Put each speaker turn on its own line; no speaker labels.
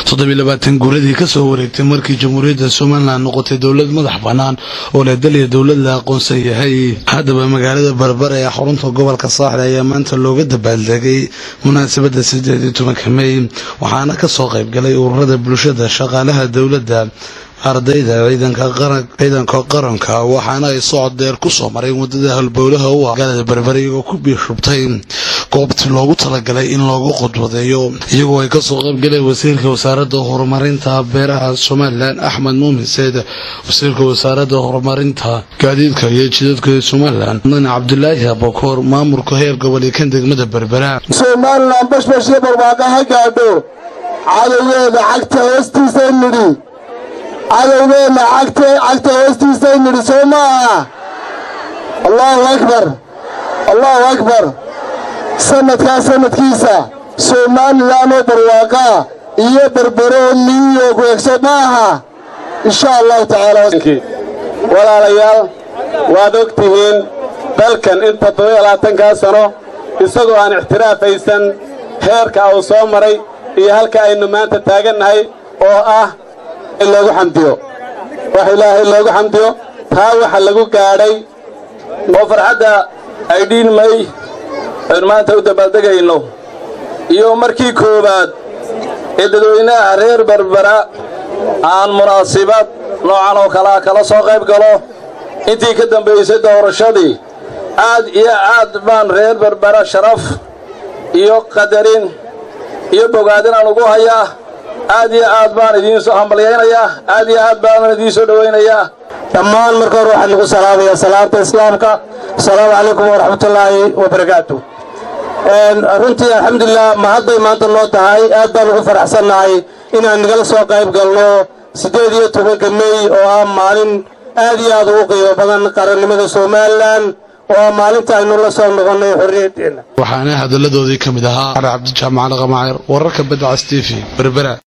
toddobiilabaatan guuradii kasoo wareegtay markii jamhuuriyadda somalilan noqotay dowlad madax bannaan oo leh dal iyo dowlad la aqoonsan yahay haddaba magaalada barbara ee xarunta gobolka saaxil ayaa maanta looga dabaaldegay munaasabadda sideed iyo tobanka mey waxaana kasoo qayb galay ururada bulshada shaqaalaha dowladda ardayda ciidanka qaranka waxaana ay socod dheer kusoo mareen wadada halbowlaha u ah magaalada berbere iyagoo ku biishubtay goobtii loogu talagalay in loogu qodwadeeyo iyagoo ay kasoo qaybgaleen wasiirka wasaaradda horumarinta beeraha somalilan axmed muumin seed wasiirka wasaaradda horumarinta gaadiidka iyo jidadka somalilan mudane cabdulaahi abokoor maamulka heer gobol iyo kan degmada berbera
somalilan bashbashyo barwaaqo ha gaadho cadowgeeda cagta hoostiisa nidhi cadowgeenna cagta hoostiisay nidhi soo ma aha allaahu akbar allaahu akbar sanadkaa sanadkiisa somalilan oo barwaaqaa iyo berberoo niyo kuegso ma aha insha allahu tacaala
walaalayaal waad og tihiin dalkan inta toddobaatankaa sano isagoo aan ixtiraafaysan heerka uu soo maray iyo halka aynu maanta taagannahay oo ah in loogu xamdiyo wax ilaahay loogu xamdiyo taa waxa lagu gaadhay oo farxadda ay dhiin may aynu maanta u dabaaldegayno iyo markii koowaad ee dadweynaha reer berbera aan munaasibad noocan oo kalea kala soo qayb galo intii ka dambaysay doorashadii aad iyo aad baan reer berbera sharaf iyo qadarin iyo bogaadin aan ugu hayaa aad iyo aad baan idiin soo hambalyaynayaa aad iyo aad baanan idiin soo dhowaynayaa
dhammaan marka hore waxaan igu salaamayaa salaamta islaamka asalaamu calaykum waraxmatullaahi wabarakaatu runtii alxamdulilah ma hadday maanta noo tahay aad baan ugu faraxsannahay inaan nagala soo qayb galno siddeed iyo tobanka mey oo ah maalin aad iyo aad ugu qiimo badan qarannimada somalilan oo ah maalinta aynu la soo noqonnay xorriyaddeenna
waxaana hadalladoodii ka mid ahaa cali cabdijaamac alqamacir wararka badda cas t v berbera